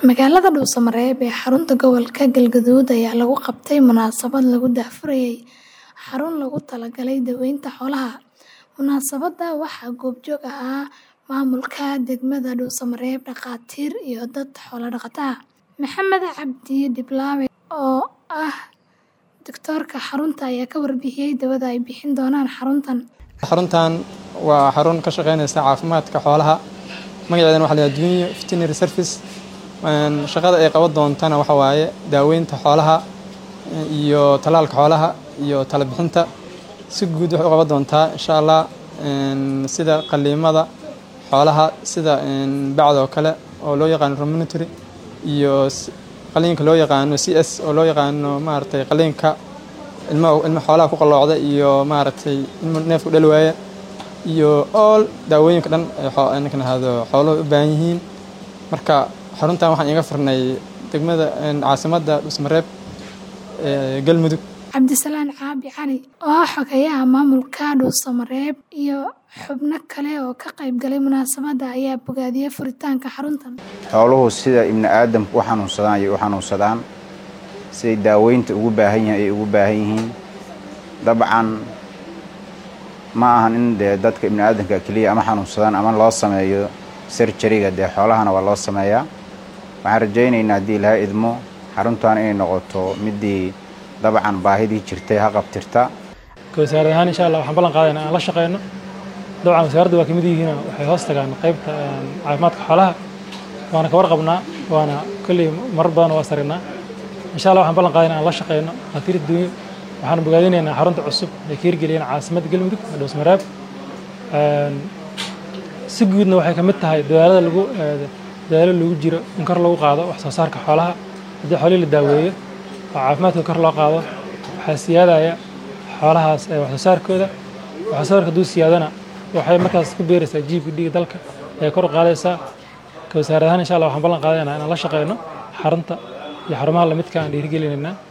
Magaalada Dhuusamareeb ee xarunta gobolka Galgaduud ayaa lagu qabtay munaasabad lagu daahfurayay xarun loogu talagalay daaweynta xoolaha. Munaasabadda waxaa goobjoog ahaa maamulka degmada Dhuusamareeb, dhakhaatiir iyo dad xoolo dhaqato ah. Maxamed Cabdi Diblaawe oo ah digtoorka xarunta ayaa ka warbixiyay daawada ay bixin doonaan xaruntan. xaruntan waa xarun ka shaqeynaysa caafimaadka xoolaha magaceedana waxaa la yidhaha Junior Veterinary Service Een, shaqada ay qaban doontana waxa waaye daaweynta xoolaha iyo talaalka xoolaha iyo talo bixinta si guud waxay u qaban doontaa insha allah een, sida qaliimada xoolaha sida een, bacda oo kale oo loo yaqaano ruminatory iyo s- qaliinka loo yaqaano CS oo loo yaqaano maaragtay qaliinka ilma ilma xoolaha ku qalloocda iyo maaragtay ilma neefku dhali waaya iyo all daawooyinka dhan ee xoo- ninkan ahado xooluhu u baahan yihiin marka xaruntan waxaan iga furnay degmada een, caasimadda Dhuusamareeb ee Galmudug Cabdisalaan Caabi Cali oo ah xogeyaha maamulka Dhuusamareeb iyo xubno kale oo ka qayb galay munaasabadda ayaa bogaadiyay furitaanka xaruntan. xooluhu sida ibni aadamku u xanuunsadaan ayay u xanuunsadaan siday daaweynta ugu baahan yihiin ayay ugu baahan yihiin dabcan ma ahan in dee dadka ibni aadamka keliya ama xanuunsadaan ama loo sameeyo sarjariga dee xoolahana waa loo sameeyaa waxaan rajaynaynaa haddii ilahay idmo xaruntan inay noqoto midii dabcan baahidii jirtay ha qabtirta wasaarad ahaan insha allah waxaan ballan qaadayna aan la shaqeyno dabcan wasaaradda waa kamid yihiin waxay hoos tagaan qaybta een, caafimaadka xoolaha waana ka warqabnaa waana kolley marar badan waa saragnaa insha allah waxaan ballan qaadayna aan la shaqeyno dhakhaatiir adduunyo waxaan bogaadinaynaa xarunta cusub ee ka hirgeliyeen caasimadda galmudug ee dhuusmareeb Een, si guudna waxay kamid tahay dadaalada lagu ee, dadaalo lagu jiro in kor lagu qaado wax soo saarka xoolaha haddii xoolihii la daaweeyo oo caafimaadka kor loo qaado waxaa siyaadaya xoolahaas ee wax soo saarkooda wax soo saarka hadduu siyaadana waxay markaas ku beeraysaa jiibka dhiigga dalka ee kor u qaadaysaa ka wasaarad ahaan insha allah waxaan ballan qaadaynaa inaan la shaqeyno xarunta iyo xarumaha lamidka aan dhiirigelinaynaa